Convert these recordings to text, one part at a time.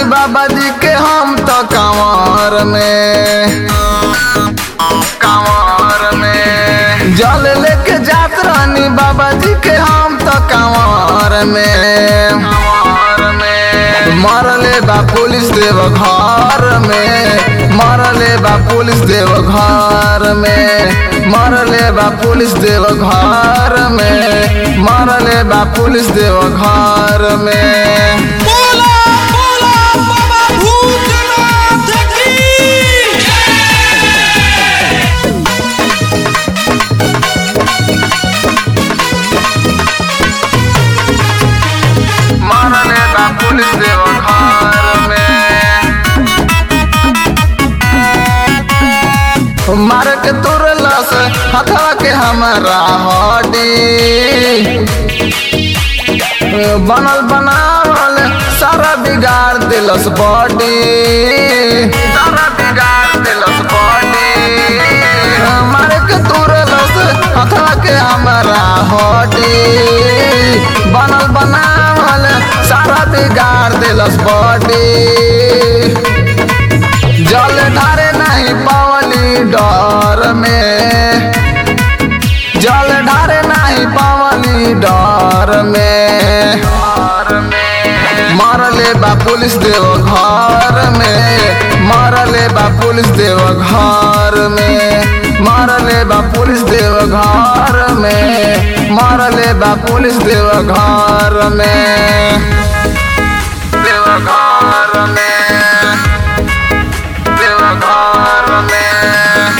बाबा जी के हम तो कंवर में कंवर में जल लेके जात रानी बाबा जी के हम तो कंवर में कंवर में मरले बा पुलिस देव घर में मरले बा पुलिस देव घर में मरले बा पुलिस देव घर में मरले बा पुलिस देव घर में बोला बोला बाबा भूतनाथ की मरले बा पुलिस देव घर में मार के तुरलस हथवा के हमारा हड्डी बनल बनावल सारा बिगाड़ दिलस बॉडी सारा बिगाड़ दिलस बॉडी मार के तुरलस हथवा के हमारा हड्डी बनल बनावल सारा बिगाड़ दिलस बॉडी जल ढारे नहीं पावली डर में जल ढारे नहीं पावली डर में मरले बा पुलिस देव घर में मरले बा पुलिस देव घर में मरले बा पुलिस देव घर में मरले बा पुलिस देव घर में देव घर में देवघर में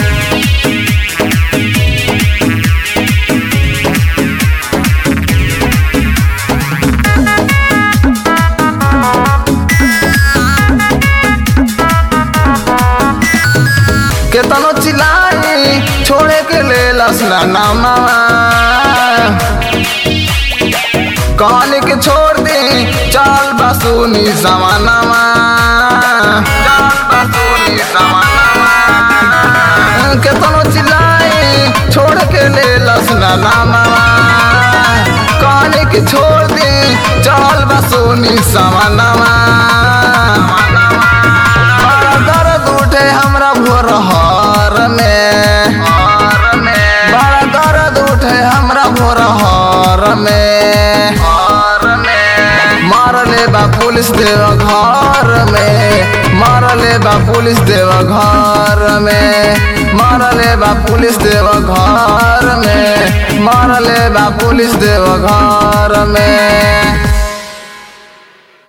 केतनो चिल्लाई छोड़े के ले लसना नामा कहने के छोड़ दे चल बसुनी समानामा चल बसुनी समानामा केतनो चिल्लाई छोड़ के ले लसना नामा कहने के छोड़ दे चल बसुनी समानामा बड़ा दर्द उठे हमरा भोर हर में बड़ा दर्द उठे हमरा भोर हर में मारले बा पुलिस देव घर में मारले बा पुलिस देव घर में मारले बा पुलिस देव घर में मारले बा पुलिस देव घर में